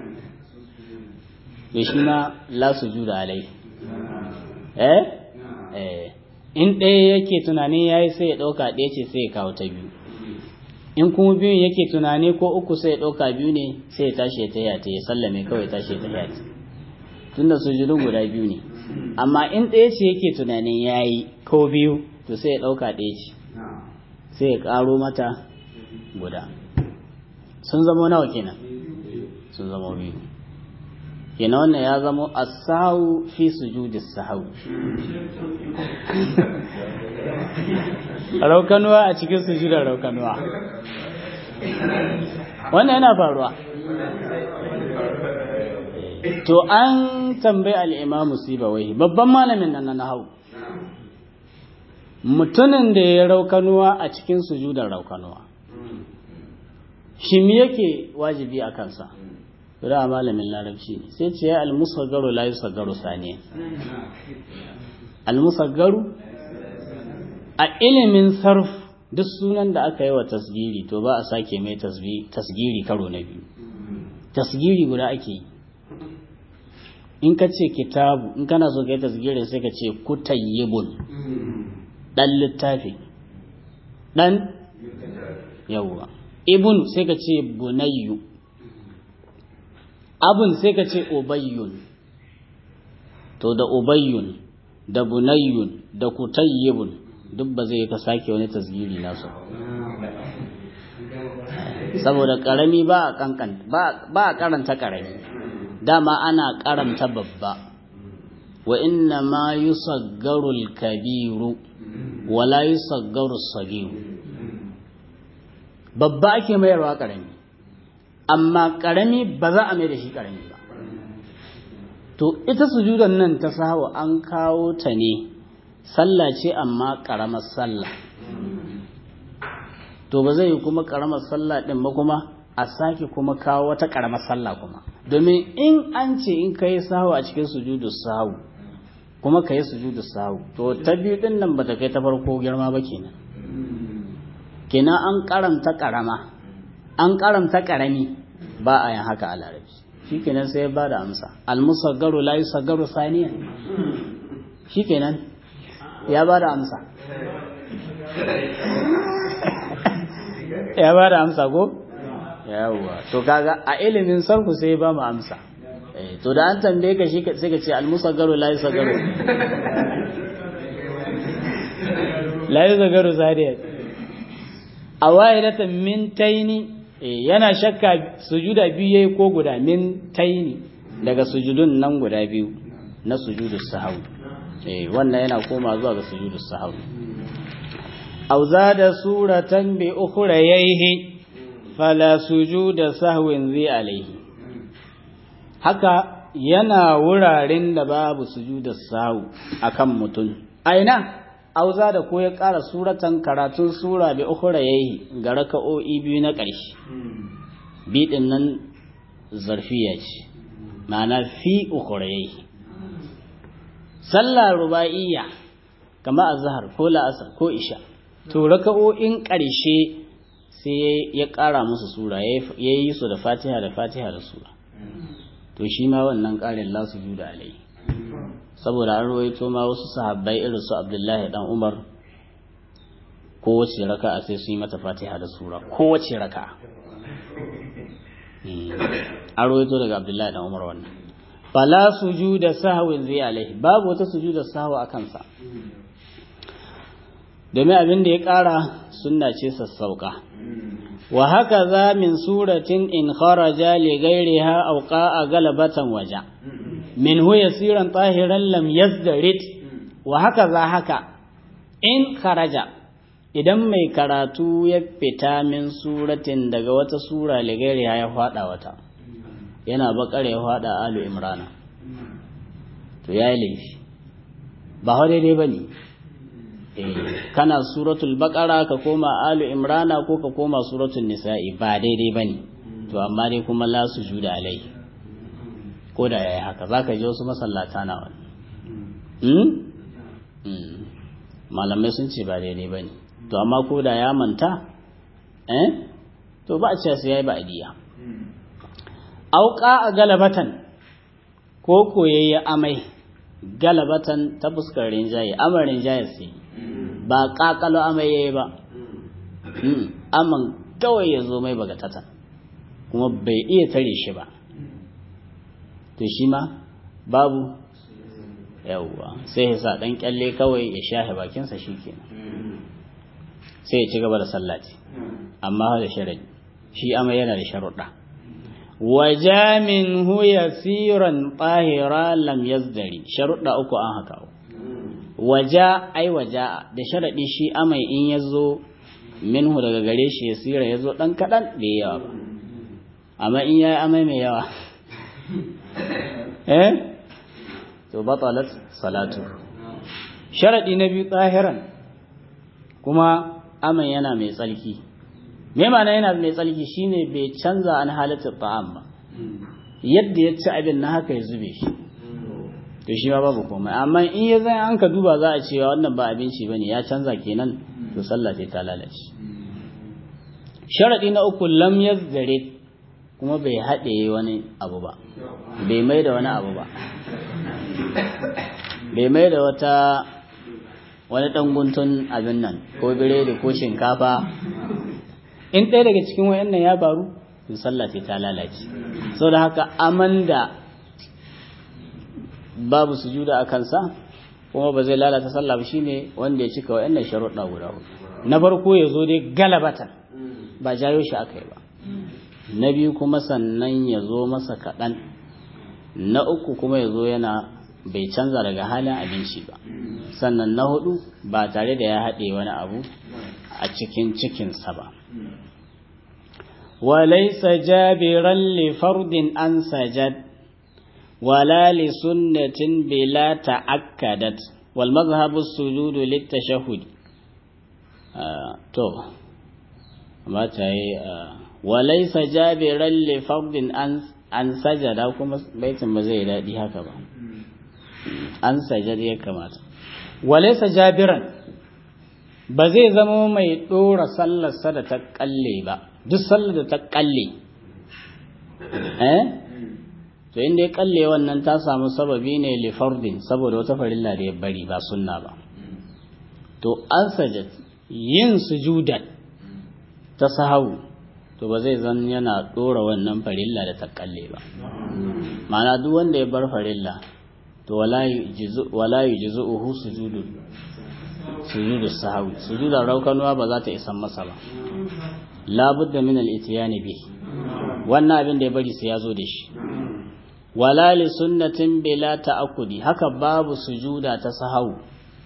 to shi ma la su juda alai eh eh in ɗaya yake tunani ya yi sai ya ɗauka ɗaya ce sai ya kawo ta biyu in kuma biyun yake tunani ko uku sai ya ɗauka biyu ne sai ya tashi ya taya ta ya sallame kawai tashi ya taya ta tunda sujudun guda biyu ne amma in ɗaya ce yake tunanin ya yi ko biyu to sai ya ɗauka ɗaya ce sai ya ƙaro mata guda sun zama nawa kenan sun zama biyu kenan wannan ya zama asahu fi sujudi sahawi raukanuwa a cikin sujudar raukanuwa wannan yana faruwa to an tambayi al'imamu sibawai babban malamin nan na hau mutumin da ya raukanuwa a cikin sujudar raukanuwa shi mi yake wajibi a kansa da malamin larabci ne sai ce ya almusaggaru la yusaggaru saniya almusaggaru a ilimin sarf duk sunan da aka yi wa tasgiri to ba a sake mai tasgiri karo na biyu tasgiri guda ake yi in ka ce kitabu in kana so ka yi tasgiri sai ka ce kutayyibun dan littafi dan yawwa ibn sai ka ce bunayyu abun sai ka ce ubayyun to da ubayyun da bunayyun da kutayyibun duk ba zai ka sake wani tasgiri nasu saboda karami ba a kankan ba a karanta karami dama ana karanta babba wa inna ma yusaggaru al-kabiru wa la yusaggaru as-sagiru babba ake mayarwa karami amma karami ba za a mai da shi karami ba to ita sujudan nan ta sahawa an kawo ta ne sallah ce amma karamar sallah to ba zai kuma karamar sallah din ba kuma a sake kuma kawo wata karamar sallah kuma domin in an ce in ka yi sahu a cikin sujudu sahu kuma ka yi sujudu sahu to ta biyu din nan bata kai ta farko girma ba kenan kenan an karanta karama an karanta karami ba a yin haka a larabci shikenan sai ya ba da amsa almusaggaru la yusaggaru saniya shikenan ya ba da amsa ya ba da amsa ko yawwa to kaga a ilimin sarku sai ba mu amsa eh to da an tambaye ka shi sai ka ce almusaggaru la yusaggaru la yusaggaru sadiya awaidatan min taini yana shakka sujuda biyu yayi ko guda min taini daga sujudun nan guda biyu na sujudu sahwi eh wannan yana koma zuwa ga sujudu sahwi aw zada suratan bi ukhrayhi fala sujuda sahwin zai alaihi haka yana wuraren da babu sujuda sahwi akan mutum aina auza da ko ya ƙara suratan karatun sura bi ukhra yayi ga raka'o'i biyu na ƙarshe bi din nan zarfiya ce ma'ana fi ukhra yayi sallah ruba'iyya kama azhar ko la'asar ko isha to raka'o'in ƙarshe sai ya ƙara musu sura yayi su da fatiha da fatiha da sura to shi ma wannan ƙarin la sujuda alai saboda an rawaito ma wasu sahabbai irin su Abdullahi dan Umar kowace raka'a sai su yi mata Fatiha da sura kowace raka'a an rawaito daga Abdullahi dan Umar wannan fala sujuda sahwin zai alaihi babu wata sujuda sahwa a kansa domin abin da ya ƙara sunna ce sassauka wa haka za min suratin in kharaja li ghairiha aw qa'a galabatan waja min hu yasiran tahiran lam yazdarit wa haka za haka in kharaja idan mai karatu ya fita min suratin daga wata sura ligairiya ya fada wata yana bakar ya fada alu imrana to ya yi laifi ba hau daidai ba ne kana suratul bakara ka koma alu imrana ko ka koma suratul nisa'i ba daidai ba ne to amma dai kuma la su juda alai ko da ya yi haka za ka ji wasu masallata na wani malamai sun ce ba daidai ba ne to amma ko da ya manta eh to ba a ce su ya yi ba'adiyya auka a galabatan ko koyayya amai galabatan ta fuskar rinjaye amar rinjaye sai ba kakalo amai yayi ba aman kawai ya zo mai bagatata kuma bai iya tare shi ba to shi ma babu yawwa sai ya sa dan kyalle kawai ya shahe bakinsa shikenan sai ya ci gaba da sallati amma da sharadi shi amai yana da sharuɗa waja min hu yasiran tahira lam yazdari sharuɗa uku an haka waja ai waja da sharadi shi amai in yazo minhu daga gare shi yasira yazo dan kadan bai yawa ba amma in yayi amai mai yawa eh to batalat salatu sharadi na biyu tsahiran kuma aman yana mai tsalki me ma'ana yana mai tsalki shine bai canza an halatta ta'am ba yadda ya ci abin na haka ya zube shi to shi ma babu komai amma in ya zai an ka duba za a cewa wannan ba abinci bane ya canza kenan to sallah sai ta lalace sharadi na uku lam yazzare kuma bai haɗe wani abu ba bai mai da wani abu ba bai mai da wata wani ɗan guntun abin nan ko biredi ko shinkafa in ɗaya daga cikin wayannan ya faru to sallah sai ta lalace saboda haka amanda babu sujuda a kansa kuma ba zai lalata sallah ba shine wanda ya cika wayannan sharuɗa guda hudu na farko ya zo dai galabatan ba jayo shi aka yi ba na biyu kuma sannan ya zo masa kaɗan na uku kuma ya zo yana bai canza daga halin abinci ba sannan na hudu ba tare da ya haɗe wani abu a cikin cikinsa ba وليس جابرا لفرد أن سجد ولا لسنة بلا تأكدت والمذهب السجود للتشهد آه تو ما تاي آه وليس جابرا لفرد أن أن سجد أو كما بيت مزيد دي هكذا أن سجد يا كما وليس جابرا بزي زمو mai dora sallarsa da ta kalle ba duk sallar da ta kalle eh to inda ya kalle wannan ta samu sababi ne li fardin saboda wata farilla da ya bari ba sunna ba to an sajad yin sujudan ta sahawu to ba zai zan yana dora wannan farilla da ta kalle ba ma'ana duk wanda ya bar farilla to wala yujizu wala yujizuhu sujudun sujudu sahawi sujudan raukanuwa ba za ta isan masa ba labudda min al-itiyani bi wannan abin da ya bari sai ya zo da shi wala li sunnatin bila ta'akkudi haka babu sujuda ta sahau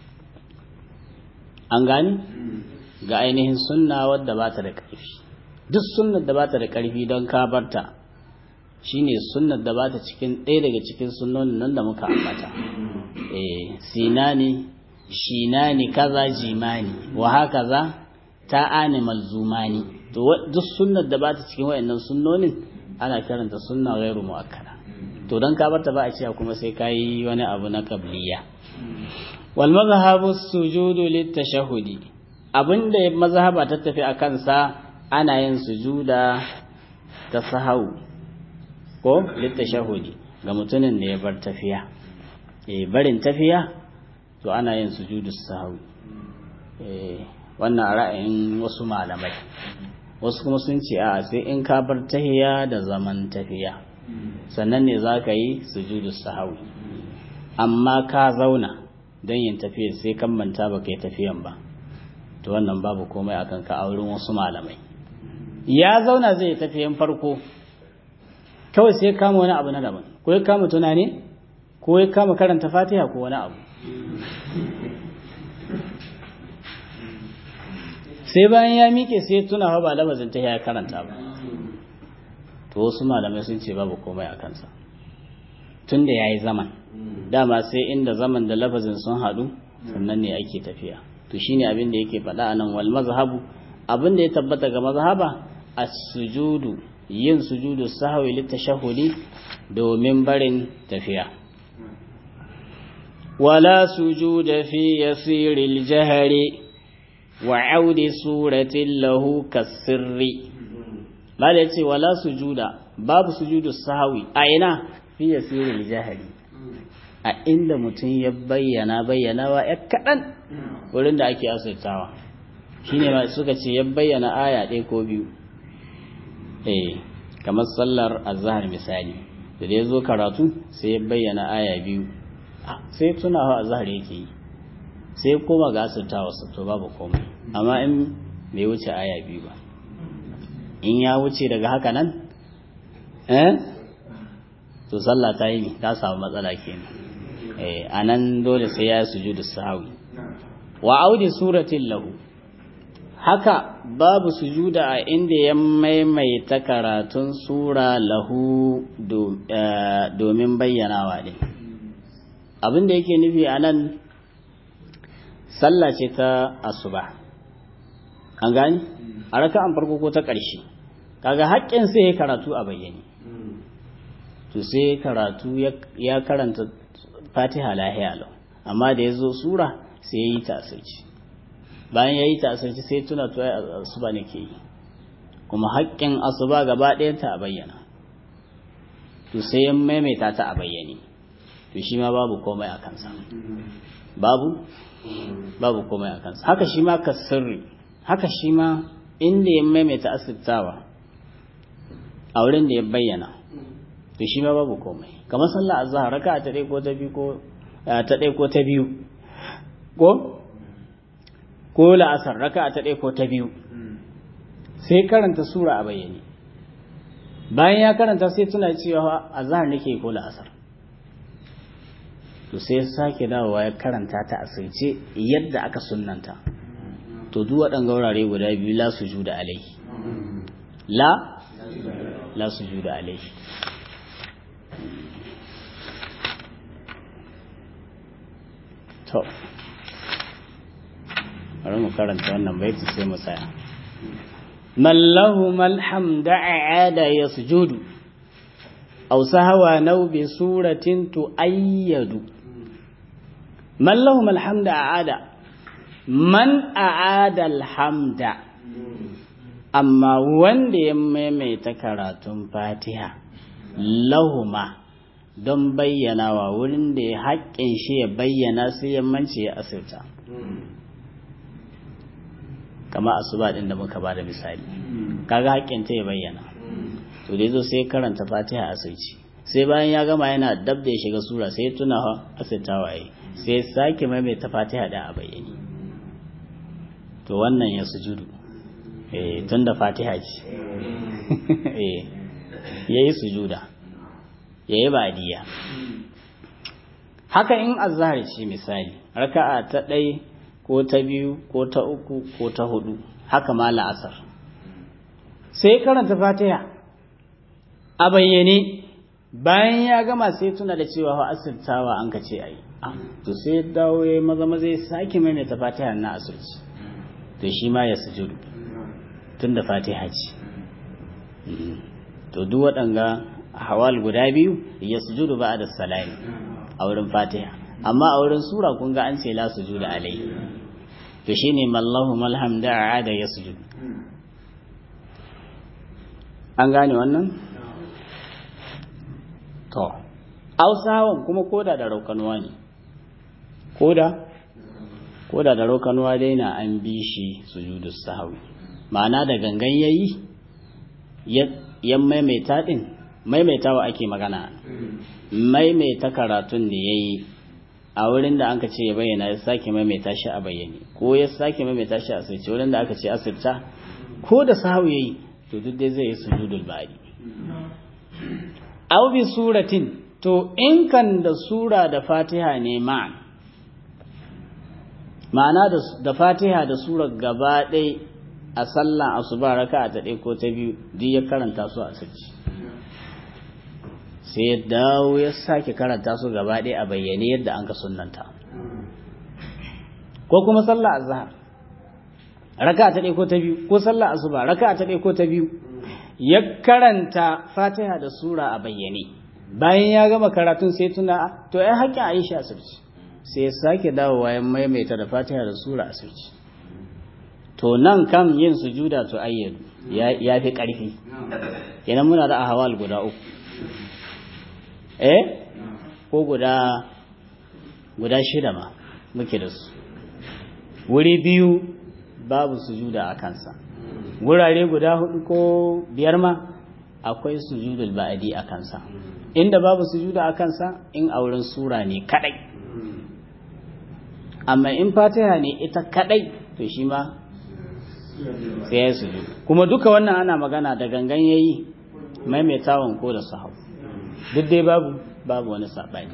an gani ga ainihin sunna wadda ba ta da ƙarfi duk sunnar da ba ta da ƙarfi don ka barta shine sunnar da ba ta cikin ɗaya daga cikin sunnonin nan da muka ambata eh sinani shinani kaza jimani wa hakaza ta'ani malzumani to duk sunnar da ba ta cikin wayannan sunnonin ana karanta sunna ghairu muakkada to dan ka barta ba a cewa kuma sai kai wani abu na qabliya wal mazhabu sujudu litashahhudi abinda mazhaba ta tafi a kansa ana yin sujuda ta sahau ko litashahhudi ga mutumin da ya bar tafiya eh barin tafiya to ana yin sujudu sahau eh wannan ra'ayin wasu malamai wasu kuma sun ce a sai in ka bar tahiya da zaman tafiya sannan ne za ka yi sujudu sahawi amma ka zauna don yin tafiya sai kan manta ba ka yi tafiyan ba to wannan babu komai akan ka auren wasu malamai ya zauna zai tafiyan farko kawai sai kama wani abu na daban ko ya kama tunani ko ya kama karanta fatiha ko wani abu sai bayan ya miƙe sai tuna ba lafazin ta ya karanta ba to wasu malamai sun ce babu komai a kansa tun da ya yi zaman dama sai inda zaman da lafazin sun haɗu sannan ne ake tafiya to shine abin da yake faɗa a nan wal mazhabu abin da ya tabbata ga mazhaba as-sujudu yin sujudu sahwi litashahhudi domin barin tafiya wala sujuda fi yasiril jahri wa audi suratin lahu kasirri mala yace wala sujuda babu sujudu sahwi a ina fi yasiril jahri a inda mutum ya bayyana bayyanawa ya kaɗan wurin da ake asirtawa shine ma suka ce ya bayyana aya ɗaya ko biyu eh kamar sallar azhar misali da ya zo karatu sai ya bayyana aya biyu sai tunawa azhar yake yi sai koma ga asirtawa su to babu komai amma in bai wuce aya biyu ba in ya wuce daga haka nan eh to sallah ta yi ta samu matsala kenan eh anan dole sai ya sujudu sahwi wa audi suratin lahu haka babu sujuda a inda ya maimaita karatun sura lahu domin bayyanawa ne abin da yake nufi a nan sallah ce ta asuba an gani a raka'an farko ko ta ƙarshe kaga haƙƙin sai ya karatu a bayyane to sai karatu ya karanta fatiha lahiya lau amma da ya zo sura sai ya yi ta asirci bayan ya yi ta asirci sai tuna to ya asuba ne ke yi kuma haƙƙin asuba gaba ɗayanta a bayyana to sai ya maimaita ta a bayyane to shi ma babu komai a kansa babu babu komai a kansa haka shi ma ka sirri haka shi ma inda ya maimaita asirtawa a wurin da ya bayyana to shi ma babu komai kamar sallah azhar raka ta ɗaya ko ta biyu ko ta ɗaya ko ta biyu ko ko la'asar raka ta ɗaya ko ta biyu sai karanta sura a bayyane bayan ya karanta sai tuna cewa azhar nake ko la'asar to sai sake dawowa ya karanta ta asirce yadda aka sunnanta to duk waɗanga wurare guda biyu la sujuda alaihi la la sujuda alaihi to bari mu karanta wannan baiti sai mu tsaya mallahu malhamda aada yasjudu aw sahwa naw bi suratin tuayyadu mallahu malhamda aada man aada alhamda amma wanda ya maimaita karatun fatiha lahuma don bayyanawa wurin da ya haƙƙin shi ya bayyana sai yammanci ya asirta kama asuba din da muka bada misali kaga haƙƙin ta ya bayyana to da yazo sai karanta fatiha asirci sai bayan ya gama yana dab da ya shiga sura sai tuna asirtawa yi sai sake maimaita fatiha da a bayyane to wannan ya sujudu eh tunda fatiha ce eh yayi sujuda yayi badiya haka in azhar ce misali raka'a ta ɗaya ko ta biyu ko ta uku ko ta hudu haka ma la'asar sai karanta fatiha a bayyane bayan ya gama sai tuna da cewa wa asirtawa an ka ce ayi to sai dawo ya maza maza ya sake maimaita fatiha na asirci to shi ma ya sujudu tun da fatiha ce to duk waɗanga hawal guda biyu ya sujudu ba da salami a wurin fatiha amma a wurin sura kun ga an ce la sujudu alai to shine mallahu malhamda aada ya sujudu an gane wannan to ausawan kuma koda da raukanuwa ne koda koda da raukanuwa dai na an bi shi sujudu sahawi ma'ana da gangan yayi ya maimaita din maimaitawa ake magana maimaita karatun da yayi a wurin da aka ce ya bayyana ya sake maimaita shi a bayyane ko ya sake maimaita shi a sirce wurin da aka ce asirta ko da sahawi yayi to duk dai zai yi sujudul ba'di aw bi suratin to in kan da sura da fatiha ne ma'an ma'ana da fatiha da sura gaba ɗaya a sallah asuba raka ta ɗaya ko ta biyu duk ya karanta su a sirci sai ya dawo ya sake karanta su gaba ɗaya a bayyane yadda an ka sunnanta ko kuma sallah azhar raka ta ɗaya ko ta biyu ko sallah asuba raka ta ɗaya ko ta biyu ya karanta fatiha da sura a bayyane bayan ya gama karatun sai tuna to ai haƙƙin aisha asirci sai ya sake dawowa ya maimaita da fatiha da sura asirci to nan kan yin sujuda to ayyadu ya fi ƙarfi kenan muna da ahawal guda uku eh ko guda guda shida ma muke da su wuri biyu babu sujuda a kansa wurare guda hudu ko biyar ma akwai sujudul ba'adi a kansa inda babu sujuda a kansa in a wurin sura ne kadai amma in fatiha ne ita kadai to shi ma sai ya sujudu kuma duka wannan ana magana da gangan yayi maimaitawan ko da sahau duk dai babu babu wani sabani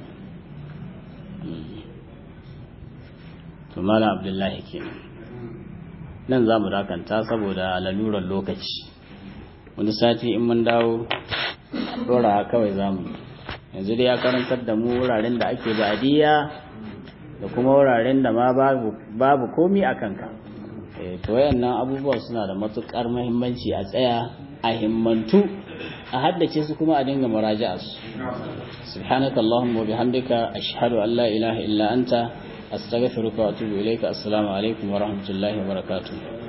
to mala abdullahi kenan nan za mu dakanta saboda lalurar lokaci wani sati in mun dawo dora kawai za mu yanzu dai ya karantar da mu wuraren da ake ba'adiyya da kuma wuraren da ma babu komi a kanka to wayannan abubuwa suna da matukar muhimmanci a tsaya a himmantu a haddace su kuma a dinga muraja'a su subhanaka allahumma wa bihamdika ashhadu an la ilaha illa anta astaghfiruka wa atubu ilayka assalamu alaikum wa rahmatullahi wa barakatuh